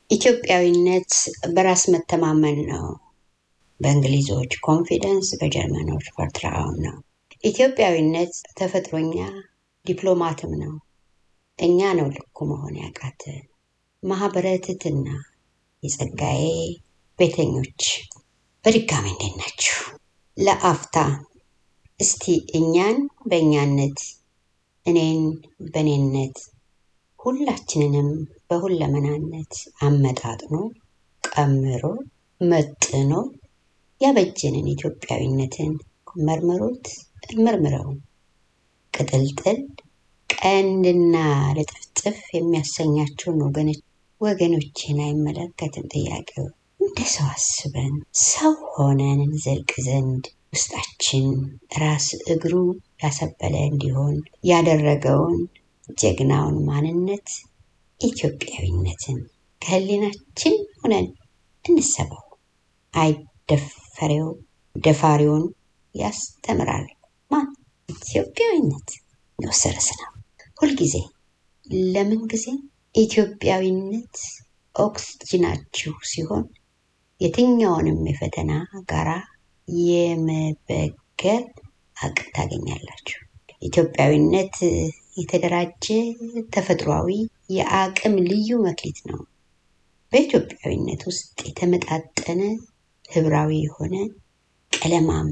ኢትዮጵያዊነት በራስ መተማመን ነው። በእንግሊዞች ኮንፊደንስ፣ በጀርመኖች ቨርትራውን ነው። ኢትዮጵያዊነት ተፈጥሮኛ ዲፕሎማትም ነው። እኛ ነው ልኩ መሆን ያቃተን። ማህበረ ትሕትና የጸጋዬ ቤተኞች በድጋሚ እንዴት ናችሁ? ለአፍታ እስቲ እኛን በእኛነት እኔን በእኔነት ሁላችንንም በሁለመናነት አመጣጥኖ ቀምሮ መጥኖ ያበጀንን ኢትዮጵያዊነትን መርምሩት፣ መርምረው ቅጥልጥል ቀንድና ልጥፍጥፍ የሚያሰኛቸውን ወገኖች ወገኖችን አይመለከትም። ጥያቄው እንደ ሰው አስበን ሰው ሆነን እንዘልቅ ዘንድ ውስጣችን ራስ እግሩ ያሰበለ እንዲሆን ያደረገውን ጀግናውን ማንነት ኢትዮጵያዊነትን ከህሊናችን ሆነን እንሰበው። አይደፈሬው ደፋሪውን ያስተምራል ማን? ኢትዮጵያዊነት የወሰረስ ነው። ሁልጊዜ ለምን ጊዜ ኢትዮጵያዊነት ኦክስጅናችሁ ሲሆን የትኛውንም የፈተና ጋራ የመበገር አቅም ታገኛላችሁ። ኢትዮጵያዊነት የተደራጀ ተፈጥሯዊ የአቅም ልዩ መክሊት ነው። በኢትዮጵያዊነት ውስጥ የተመጣጠነ ህብራዊ የሆነ ቀለማም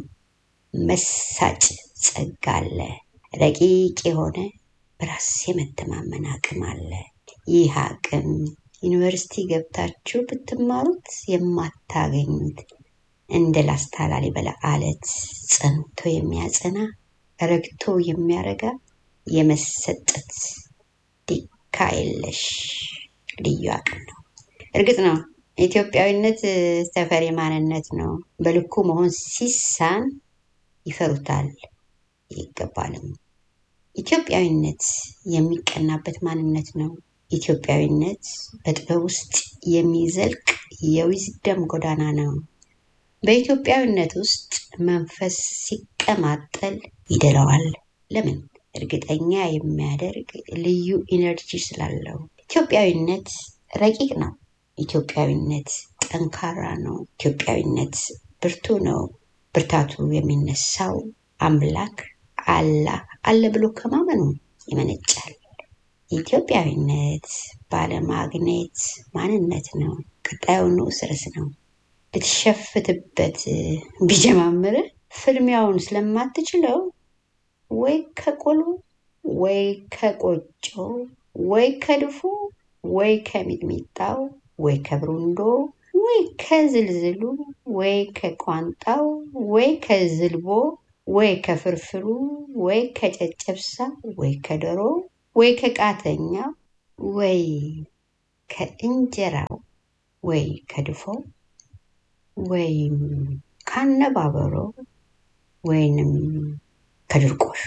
መሳጭ ጸጋ አለ። ረቂቅ የሆነ በራስ የመተማመን አቅም አለ። ይህ አቅም ዩኒቨርሲቲ ገብታችሁ ብትማሩት የማታገኙት እንደ ላስታ ላሊበላ አለት ጸንቶ የሚያጸና ረግቶ የሚያረጋ የመሰጠት ዲካ የለሽ ልዩ አቅም ነው። እርግጥ ነው ኢትዮጵያዊነት ተፈሪ ማንነት ነው። በልኩ መሆን ሲሳን ይፈሩታል፣ ይገባልም። ኢትዮጵያዊነት የሚቀናበት ማንነት ነው። ኢትዮጵያዊነት በጥበብ ውስጥ የሚዘልቅ የዊዝደም ጎዳና ነው። በኢትዮጵያዊነት ውስጥ መንፈስ ሲቀማጠል ይደለዋል። ለምን? እርግጠኛ የሚያደርግ ልዩ ኢነርጂ ስላለው። ኢትዮጵያዊነት ረቂቅ ነው። ኢትዮጵያዊነት ጠንካራ ነው። ኢትዮጵያዊነት ብርቱ ነው። ብርታቱ የሚነሳው አምላክ አላህ አለ ብሎ ከማመኑ ይመነጫል። ኢትዮጵያዊነት ባለማግኔት ማንነት ነው። ቀጣዩ ንዑስ ርዕስ ነው። ልትሸፍትበት ቢጀማምር ፍልሚያውን ስለማትችለው ወይ ከቆሎ ወይ ከቆጮ ወይ ከድፎ ወይ ከሚጥሚጣው ወይ ከብሩንዶ ወይ ከዝልዝሉ ወይ ከቋንጣው ወይ ከዝልቦ ወይ ከፍርፍሩ ወይ ከጨጨብሳ ወይ ከዶሮ ወይ ከቃተኛው ወይ ከእንጀራው ወይ ከድፎ ወይም ካነባበሮ ወይንም ከድርቆሹ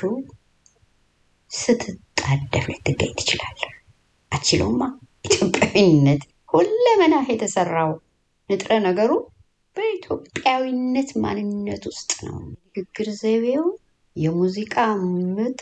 ስትጣደፍ ልትገኝ ትችላለህ። አችለውማ ኢትዮጵያዊነት ሁለመናህ የተሰራው ንጥረ ነገሩ በኢትዮጵያዊነት ማንነት ውስጥ ነው። ንግግር ዘይቤው፣ የሙዚቃ ምቱ፣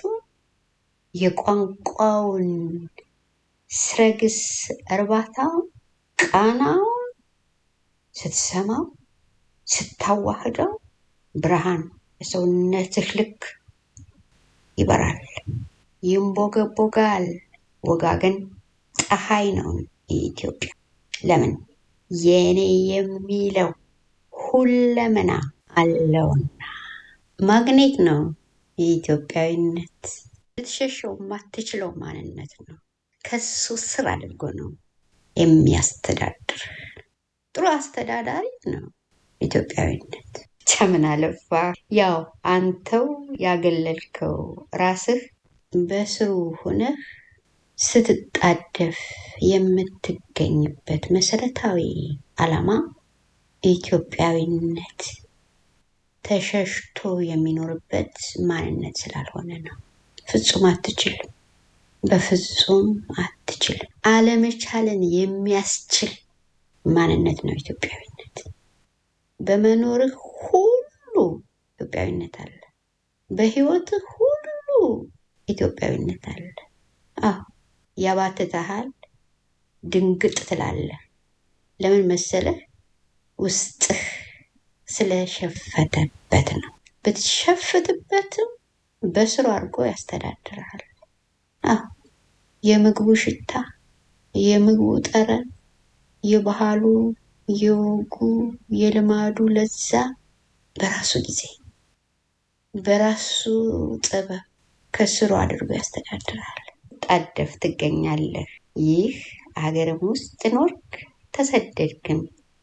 የቋንቋውን ስረግስ እርባታው፣ ቃናውን ስትሰማው ስታዋህደው ብርሃን በሰውነትህ ልክ ይበራል፣ ይንቦገቦጋል። ወጋገን ፀሐይ ነው የኢትዮጵያ። ለምን የኔ የሚለው ሁለመና አለውና ማግኔት ነው የኢትዮጵያዊነት። ልትሸሸው የማትችለው ማንነት ነው። ከሱ ስር አድርጎ ነው የሚያስተዳድር። ጥሩ አስተዳዳሪ ነው ኢትዮጵያዊነት። ብቻ ምን አለፋ ያው አንተው ያገለልከው ራስህ በስሩ ሆነህ ስትጣደፍ የምትገኝበት መሰረታዊ ዓላማ ኢትዮጵያዊነት ተሸሽቶ የሚኖርበት ማንነት ስላልሆነ ነው። ፍጹም አትችልም። በፍጹም አትችልም። አለመቻልን የሚያስችል ማንነት ነው ኢትዮጵያዊነት። በመኖርህ ሁሉ ኢትዮጵያዊነት አለ። በህይወትህ ሁሉ ኢትዮጵያዊነት አለ። አዎ ያባትተሃል፣ ድንግጥ ትላለህ። ለምን መሰለህ? ውስጥህ ስለሸፈተበት ነው። ብትሸፍትበትም በስሩ አድርጎ ያስተዳድርሃል። አዎ የምግቡ ሽታ፣ የምግቡ ጠረን፣ የባህሉ፣ የወጉ፣ የልማዱ ለዛ በራሱ ጊዜ በራሱ ጥበብ ከስሩ አድርጎ ያስተዳድርሃል። ጣደፍ ትገኛለህ። ይህ አገርም ውስጥ ኖርክ ተሰደድክም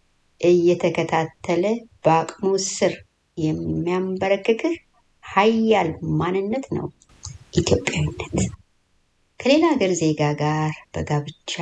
እየተከታተለ በአቅሙ ስር የሚያንበረክክህ ሀያል ማንነት ነው ኢትዮጵያዊነት። ከሌላ ሀገር ዜጋ ጋር በጋብቻ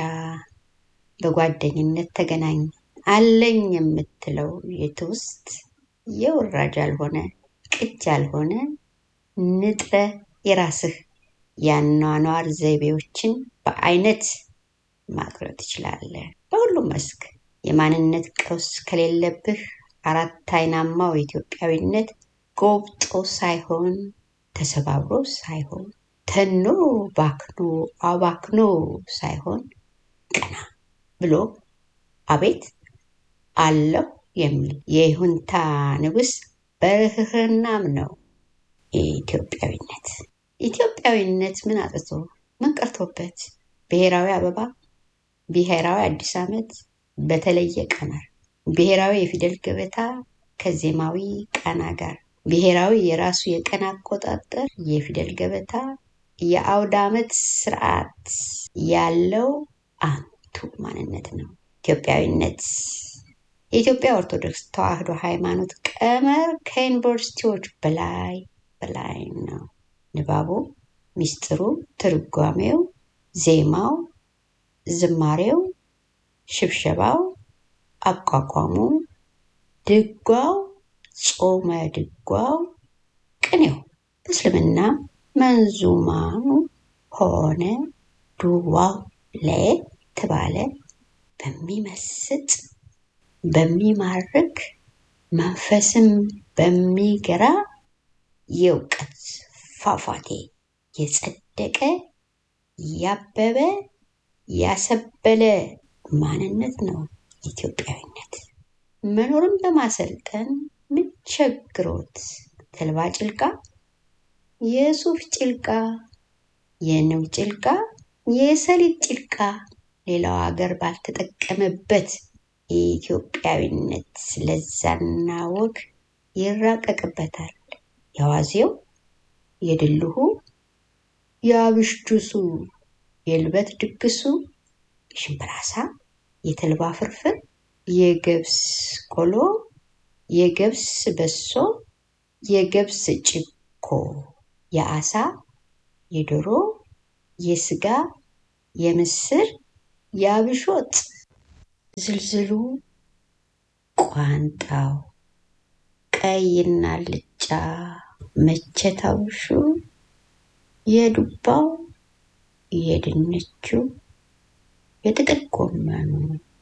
በጓደኝነት ተገናኝ አለኝ የምትለው የትውስት የውራጅ ያልሆነ ቅጅ ያልሆነ ንጥረ የራስህ የአኗኗር ዘይቤዎችን በአይነት ማቅረብ ትችላለህ። በሁሉም መስክ የማንነት ቀውስ ከሌለብህ አራት አይናማው ኢትዮጵያዊነት ጎብጦ ሳይሆን ተሰባብሮ ሳይሆን ተኖ ባክኖ አባክኖ ሳይሆን ቀና ብሎ አቤት አለሁ የሚል የይሁንታ ንጉሥ በርህርናም ነው ኢትዮጵያዊነት። ኢትዮጵያዊነት ምን አጥቶ ምን ቀርቶበት ብሔራዊ አበባ፣ ብሔራዊ አዲስ ዓመት በተለየ ቀመር፣ ብሔራዊ የፊደል ገበታ ከዜማዊ ቃና ጋር፣ ብሔራዊ የራሱ የቀን አቆጣጠር የፊደል ገበታ የአውደ ዓመት ስርዓት ያለው አንቱ ማንነት ነው ኢትዮጵያዊነት። የኢትዮጵያ ኦርቶዶክስ ተዋሕዶ ሃይማኖት ቀመር ከዩኒቨርሲቲዎች በላይ በላይ ነው። ንባቡ፣ ሚስጥሩ፣ ትርጓሜው፣ ዜማው፣ ዝማሬው፣ ሽብሸባው፣ አቋቋሙ፣ ድጓው፣ ጾመ ድጓው፣ ቅኔው በእስልምና መንዙማኑ ሆነ ዱዋው ለየት ባለ በሚመስጥ በሚማርክ መንፈስም በሚገራ የእውቀት ፏፏቴ የጸደቀ ያበበ ያሰበለ ማንነት ነው ኢትዮጵያዊነት። መኖርን በማሰልጠን ምን ቸግሮት ተልባ ጭልቃ፣ የሱፍ ጭልቃ፣ የንብ ጭልቃ፣ የሰሊጥ ጭልቃ ሌላው ሀገር ባልተጠቀመበት የኢትዮጵያዊነት ለዛና ወግ ይራቀቅበታል። የዋዜው፣ የድልሁ፣ የአብሽ ጁሱ፣ የልበት ድግሱ፣ የሽምብራ ዓሳ፣ የተልባ ፍርፍር፣ የገብስ ቆሎ፣ የገብስ በሶ፣ የገብስ ጭኮ፣ የዓሳ፣ የዶሮ፣ የስጋ፣ የምስር፣ የአብሽ ወጥ፣ ዝልዝሉ፣ ቋንጣው፣ ቀይና ልጫ መቸታውሹ፣ የዱባው፣ የድንቹ፣ የጥቅል ጎመኑ፣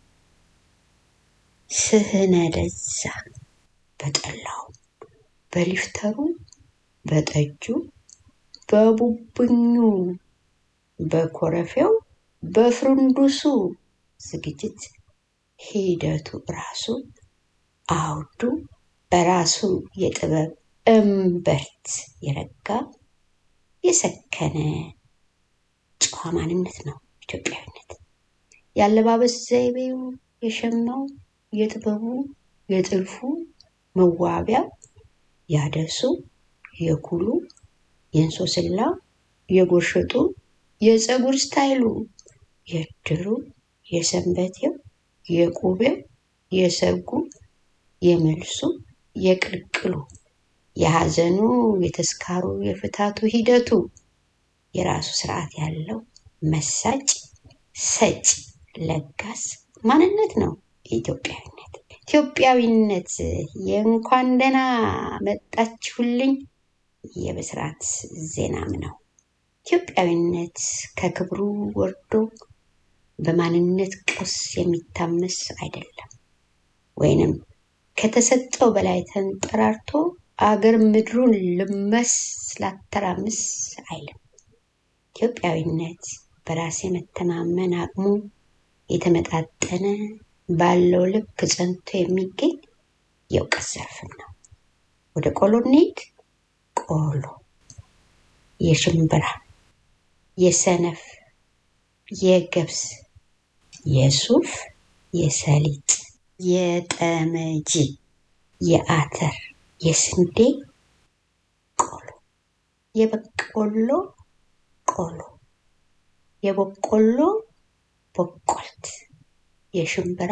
ስህነ ለዛ በጠላው፣ በሊፍተሩ፣ በጠጁ፣ በቡብኙ፣ በኮረፌው፣ በፍሩንዱሱ ዝግጅት ሂደቱ ራሱ አውዱ በራሱ የጥበብ እምብርት የረጋ የሰከነ ጨዋ ማንነት ነው ኢትዮጵያዊነት። የአለባበስ ዘይቤው፣ የሸማው፣ የጥበቡ፣ የጥልፉ መዋቢያው፣ ያደሱ፣ የኩሉ፣ የእንሶስላው፣ የጎርሸጡ፣ የፀጉር ስታይሉ፣ የእድሩ፣ የሰንበቴው፣ የቁቤው፣ የሰርጉ፣ የመልሱ፣ የቅልቅሉ፣ የሐዘኑ፣ የተስካሩ፣ የፍታቱ ሂደቱ የራሱ ስርዓት ያለው መሳጭ፣ ሰጭ፣ ለጋስ ማንነት ነው ኢትዮጵያዊነት። ኢትዮጵያዊነት የእንኳን ደህና መጣችሁልኝ የብስራት ዜናም ነው። ኢትዮጵያዊነት ከክብሩ ወርዶ በማንነት ቀውስ የሚታመስ አይደለም፣ ወይንም ከተሰጠው በላይ ተንጠራርቶ አገር ምድሩን ልመስ ላተራምስ አይልም። ኢትዮጵያዊነት በራስ የመተማመን አቅሙ የተመጣጠነ ባለው ልክ ጸንቶ የሚገኝ የእውቀት ዘርፍም ነው። ወደ ቆሎ እንሂድ። ቆሎ የሽምብራ፣ የሰነፍ፣ የገብስ፣ የሱፍ፣ የሰሊጥ፣ የጠመጂ፣ የአተር፣ የስንዴ ቆሎ፣ የበቆሎ ቆሎ፣ የበቆሎ በቆልት፣ የሽምብራ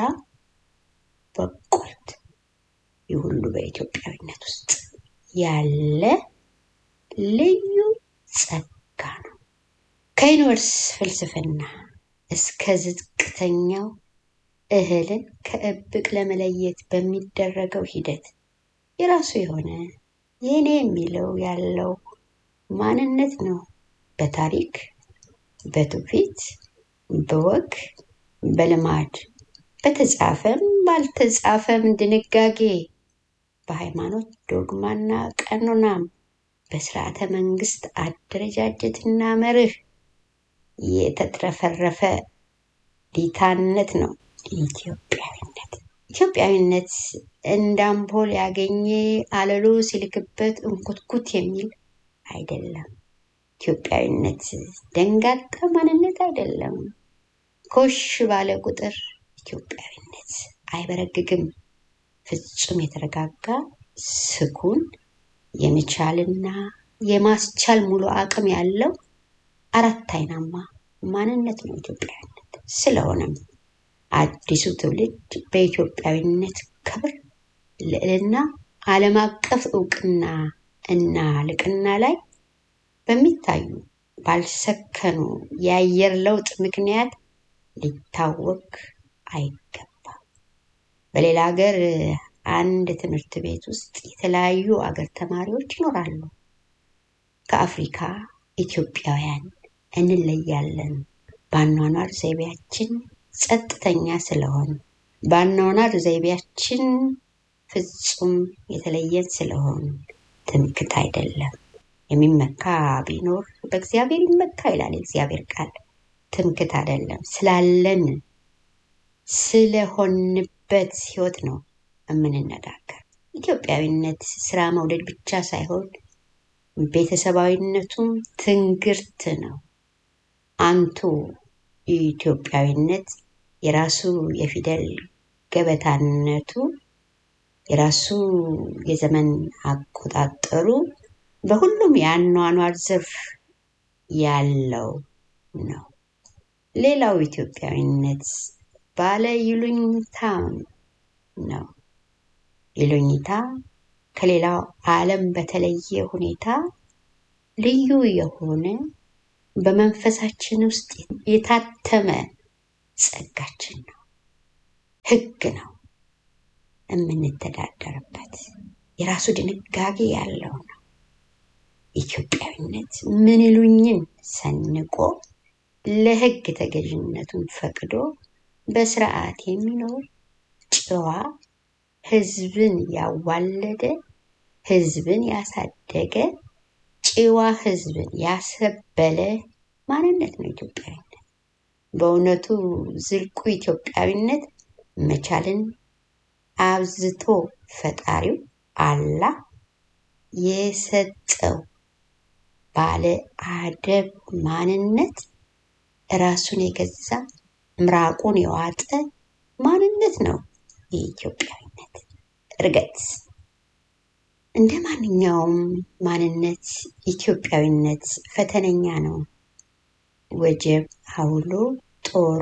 በቆልት። ይህ ሁሉ በኢትዮጵያዊነት ውስጥ ያለ ልዩ ጸጋ ነው። ከዩኒቨርስ ፍልስፍና እስከ ዝቅተኛው እህልን ከእብቅ ለመለየት በሚደረገው ሂደት የራሱ የሆነ የኔ የሚለው ያለው ማንነት ነው። በታሪክ፣ በትውፊት፣ በወግ፣ በልማድ፣ በተጻፈም ባልተጻፈም ድንጋጌ፣ በሃይማኖት ዶግማና ቀኖናም፣ በስርዓተ መንግስት አደረጃጀትና መርህ የተትረፈረፈ ዲታነት ነው ኢትዮጵያዊነት። ኢትዮጵያዊነት እንደ አምፖል ያገኘ አለሎ ሲልክበት እንኩትኩት የሚል አይደለም። ኢትዮጵያዊነት ደንጋጣ ማንነት አይደለም። ኮሽ ባለ ቁጥር ኢትዮጵያዊነት አይበረግግም። ፍጹም የተረጋጋ ስኩን የመቻልና የማስቻል ሙሉ አቅም ያለው አራት አይናማ ማንነት ነው ኢትዮጵያዊነት። ስለሆነም አዲሱ ትውልድ በኢትዮጵያዊነት ክብር፣ ልዕልና፣ ዓለም አቀፍ እውቅና እና ልቅና ላይ በሚታዩ ባልሰከኑ የአየር ለውጥ ምክንያት ሊታወክ አይገባም። በሌላ ሀገር አንድ ትምህርት ቤት ውስጥ የተለያዩ አገር ተማሪዎች ይኖራሉ። ከአፍሪካ ኢትዮጵያውያን እንለያለን። በአኗኗር ዘይቤያችን ጸጥተኛ ስለሆን፣ በአኗኗር ዘይቤያችን ፍጹም የተለየን ስለሆን ትምክት አይደለም። የሚመካ ቢኖር በእግዚአብሔር ይመካ ይላል የእግዚአብሔር ቃል። ትምክት አይደለም። ስላለን ስለሆንበት ህይወት ነው የምንነጋገር። ኢትዮጵያዊነት ስራ መውደድ ብቻ ሳይሆን ቤተሰባዊነቱም ትንግርት ነው። አንቱ ኢትዮጵያዊነት የራሱ የፊደል ገበታነቱ የራሱ የዘመን አቆጣጠሩ በሁሉም የአኗኗር ዘርፍ ያለው ነው። ሌላው ኢትዮጵያዊነት ባለ ይሉኝታ ነው። ይሉኝታ ከሌላው ዓለም በተለየ ሁኔታ ልዩ የሆነ በመንፈሳችን ውስጥ የታተመ ጸጋችን ነው። ህግ ነው የምንተዳደርበት የራሱ ድንጋጌ ያለው ነው። ኢትዮጵያዊነት ምን ይሉኝን ሰንቆ ለህግ ተገዥነቱን ፈቅዶ በስርዓት የሚኖር ጨዋ ህዝብን ያዋለደ ህዝብን ያሳደገ ጨዋ ህዝብን ያሰበለ ማንነት ነው ኢትዮጵያዊነት። በእውነቱ ዝልቁ ኢትዮጵያዊነት መቻልን አብዝቶ ፈጣሪው አላህ የሰጠው ባለ አደብ ማንነት ራሱን የገዛ ምራቁን የዋጠ ማንነት ነው የኢትዮጵያዊነት እርገት። እንደ ማንኛውም ማንነት ኢትዮጵያዊነት ፈተነኛ ነው። ወጀብ አውሎ ጦሮ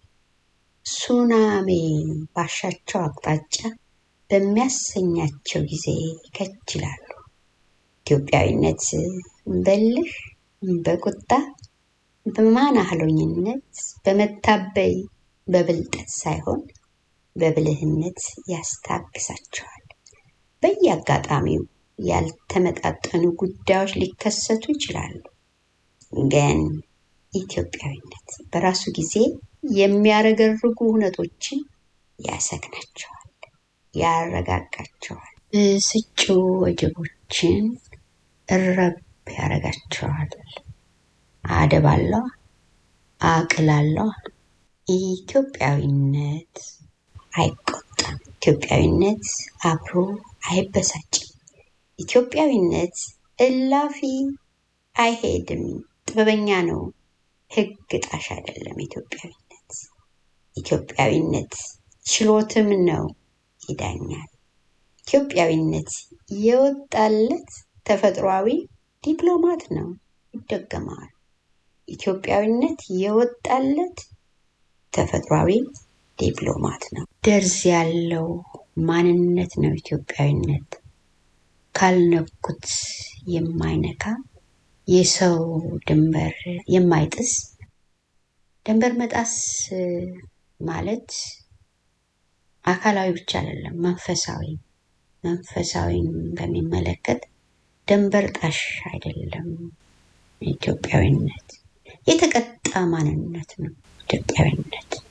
ሱናሜ ባሻቸው አቅጣጫ በሚያሰኛቸው ጊዜ ከች ይላሉ። ኢትዮጵያዊነት በልህ በቁጣ በማናህሎኝነት በመታበይ በብልጠት ሳይሆን በብልህነት ያስታግሳቸዋል። በየአጋጣሚው ያልተመጣጠኑ ጉዳዮች ሊከሰቱ ይችላሉ። ግን ኢትዮጵያዊነት በራሱ ጊዜ የሚያረገርጉ እውነቶችን ያሰክናቸዋል፣ ያረጋጋቸዋል። ብስጩ ወጀቦችን እረብ ያረጋቸዋል። አደብ አለዋ፣ አቅል አለዋ። ኢትዮጵያዊነት አይቆጣም። ኢትዮጵያዊነት አብሮ አይበሳጭም። ኢትዮጵያዊነት እላፊ አይሄድም። ጥበበኛ ነው፣ ሕግ ጣሽ አይደለም። ኢትዮጵያዊነት ኢትዮጵያዊነት ችሎትም ነው፣ ይዳኛል። ኢትዮጵያዊነት የወጣለት ተፈጥሯዊ ዲፕሎማት ነው፣ ይደገማል። ኢትዮጵያዊነት የወጣለት ተፈጥሯዊ ዲፕሎማት ነው። ደርዝ ያለው ማንነት ነው ኢትዮጵያዊነት። ካልነኩት የማይነካ የሰው ድንበር የማይጥስ ድንበር መጣስ ማለት አካላዊ ብቻ አይደለም፣ መንፈሳዊ መንፈሳዊን በሚመለከት ድንበር ጣሽ አይደለም። ኢትዮጵያዊነት የተቀጣ ማንነት ነው። ኢትዮጵያዊነት